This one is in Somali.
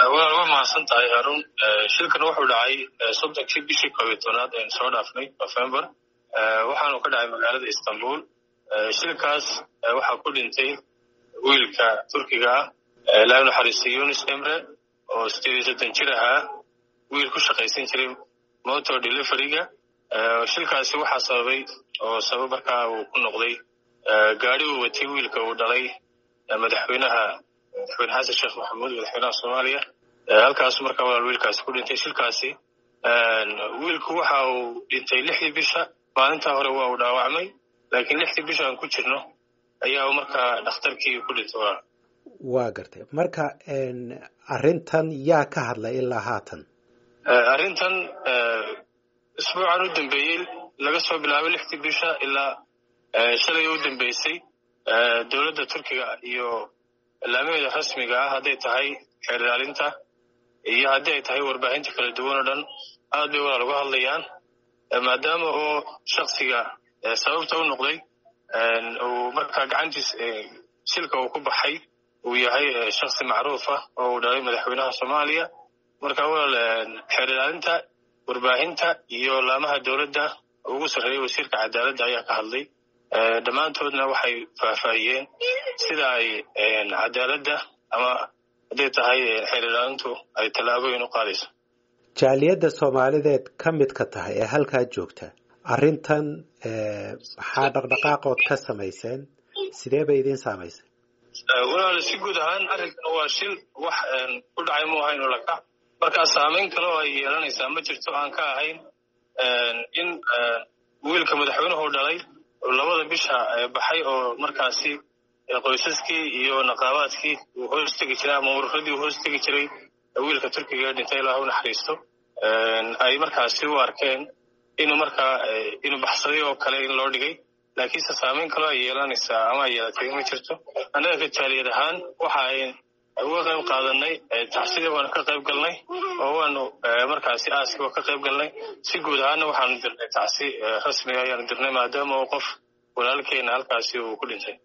waa waa mahadsan tahay haarun shilkan wuxuu dhacay soddonkii bishii koob iyo tobnaad aynu soo dhaafnay november waxaanu ka dhacay magaalada istanbul shilkaas waxaa ku dhintay wiilka turkiga ah ilaahay naxariistay yunis emre oo sideed iyo soddon jir ahaa wiil ku shaqaysan jiray motor deliveryga shilkaasi waxaa sababay oo sabab markaa uu ku noqday gaari uu watay wiilka uu dhalay madaxweynaha madaxweyne xasan sheekh maxamuud madaxweynaha soomaaliya halkaasu markaa walaal wiilkaasi ku dhintay shilkaasi wiilku waxa uu dhintay lixdii bisha maalintaa hore waa uu dhaawacmay laakiin lixdii bisha aan ku jirno ayaa uu markaa dhakhtarkii ku dhintay waa waa gartay marka arrintan yaa ka hadlay ilaa haatan arrintan isbuucan u dambeeyey laga soo bilaabay lixdii bisha ilaa shalay u dambeysay dowladda turkiga iyo ilaamaheeda rasmiga ah hadday tahay xeer ilaalinta iyo haddii ay tahay warbaahinta kala duwan oo dhan aad bay walaal uga hadlayaan maadaama oo shaksiga sababta u noqday uu markaa gacantiis shilka uu ku baxay uu yahay shaksi macruuf ah oo uu dhalay madaxweynaha soomaaliya marka walaal xeer ilaalinta warbaahinta iyo laamaha dowladda ugu sarreeyay wasiirka cadaaladda ayaa ka hadlay dhammaantoodna waxay faahfaahiyeen sida ay cadaaladda ama hadday tahay xeer ilaalintu ay tallaabooyin u qaadayso jaaliyadda soomaalideed ka midka tahay ee halkaa joogta arrintan maxaa dhaqdhaqaaqood ka samayseen sidee bay idiin saamaysay walaal si guud ahaan arrinkan waa shil wax ku dhacay mu ahayn ulakac markaa saamayn kale oo ay yeelanaysaa ma jirto aan ka ahayn in wiilka madaxweynuhu dhalay labada bisha baxay oo markaasi qoysaskii iyo naqaabaadkii uu hoos tegi jiray ama ururadii uu hoos tegi jiray wiilka turkiga ee dhintay ilaah u naxariisto ay markaasi u arkeen inuu markaa inuu baxsaday oo kale in loo dhigay laakiinse saamayn kaloo ay yeelanaysaa ama ay yeelatay ma jirto annaga ka jaaliyad ahaan waxa ay uga qayb qaadanay tacsidii waanu ka qayb galnay oo waanu markaasi aaskii waa ka qayb galnay si guud ahaana waxaanu dirnay tacsi rasmiga ayaanu dirnay maadaama uu qof walaalkeena halkaasi uu ku dhintay